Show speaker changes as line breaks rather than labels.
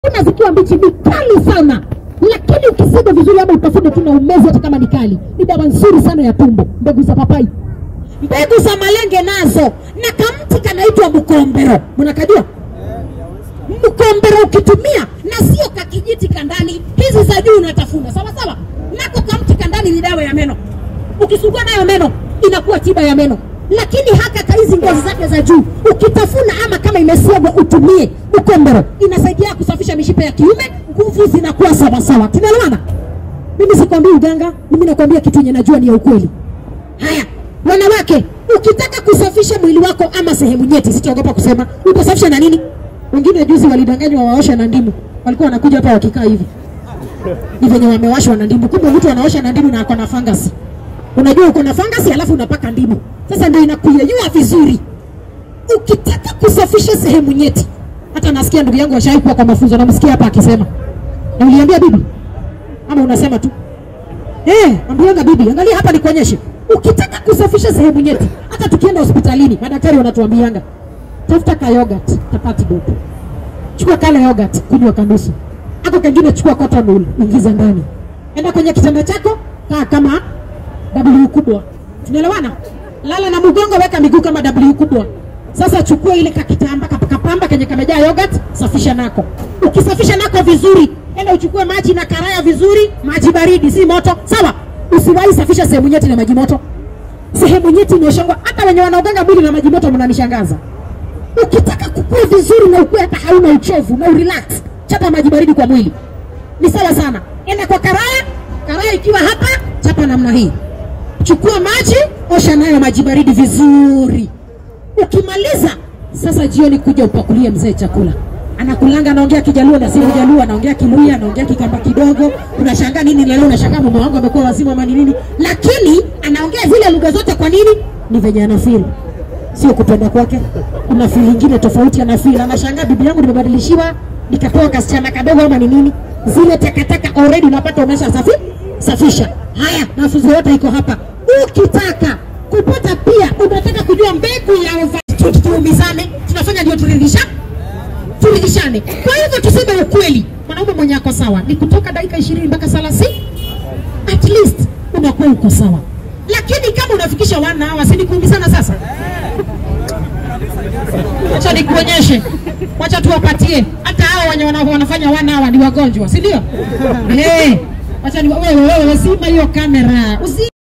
Kuna zikiwa mbichi ni kali sana, lakini ukisiga vizuri ama utafune tu na umezi, hata kama ni kali, ni dawa nzuri sana ya tumbo. Mbegu za papai, mbegu za malenge nazo, na kamti kanaitwa mkombero, mnakajua mkombero ukitumia, na sio kakijiti kandani, hizi za juu unatafuna sawa sawa, nako kamti kandani ni dawa ya meno, ukisugua nayo meno inakuwa tiba ya meno lakini haka kaizi ngozi zake za juu ukitafuna ama kama imesiagwa utumie ukombero, inasaidia kusafisha mishipa ya kiume, nguvu zinakuwa sawasawa. Tunaelewana? Mimi sikwambii uganga, mimi nakwambia kitu yenye najua ni ya ukweli. Haya, wanawake, ukitaka kusafisha mwili wako ama sehemu nyeti, sitaogopa kusema, utasafisha na nini? Wengine juzi walidanganywa waosha na ndimu, walikuwa wanakuja hapa wakikaa hivi ni venye wamewashwa na ndimu, kumbe mtu anaosha na ndimu na ako na fangasi unajua uko na fangasi alafu unapaka ndimu, sasa ndio inakuyeyua vizuri. Ukitaka kusafisha sehemu nyeti, hata nasikia ndugu yangu washaikuwa kwa mafunzo, namsikia hapa akisema, na uliambia bibi ama unasema tu eh? Ambianga bibi, angalia hapa nikuonyeshe. Ukitaka kusafisha sehemu nyeti, hata tukienda hospitalini madaktari wanatuambianga tafuta ka yogurt tapati dope, chukua kale yogurt, kunywa kanusu, ako kengine chukua cotton wool, ingiza ndani, enda kwenye kitanda chako, kaa kama W kubwa. Tunaelewana? Lala na mgongo, weka miguu kama W kubwa. Sasa chukua ile kakitamba kapamba kenye kamejaa yogurt, safisha nako. Ukisafisha nako vizuri, enda uchukue maji na karaya vizuri, maji baridi, si moto. Sawa? Usiwahi safisha sehemu nyeti na maji moto. Sehemu nyeti inaoshangwa, hata wenye wanaoganga mwili na maji moto mnanishangaza. Ukitaka kukua vizuri na ukue hata hauna uchovu na urelax, chapa maji baridi kwa mwili. Ni sawa sana. Enda kwa karaya, karaya ikiwa hapa, chapa namna hii chukua maji, osha nayo maji baridi vizuri. Ukimaliza sasa, jioni kuja upakulie mzee chakula. Anakulanga, anaongea Kijaluo na si Kijaluo, anaongea Kiluya, anaongea Kikamba kidogo. Unashangaa nini leo? Unashangaa mume wangu amekuwa wazimu ama ni nini? Lakini anaongea zile lugha zote. Kwa nini? Ni venye anafeel, sio kupenda kwake. Kuna feel nyingine tofauti anafeel. Anashangaa bibi yangu nimebadilishiwa, nikapewa kasichana kadogo ama ni nini? Zile takataka already unapata umesha safi safisha. Haya, mafunzo yote iko hapa. Ukitaka kupata pia, unataka kujua mbegu ya overdose, tuumizane, tunafanya ndio turidhisha turidhishane. Kwa hivyo tuseme ukweli, mwanaume mwenye ako sawa ni kutoka dakika ishirini mpaka thelathini at least unakuwa uko sawa, lakini kama unafikisha wana hawa, si ni kuumizana sasa? Wacha nikuonyeshe, wacha tuwapatie hata hao wenye wana- wanafanya wana hawa ni wagonjwa, si ndio? Eh, wacha ni wewe, wewe, sima hiyo kamera usi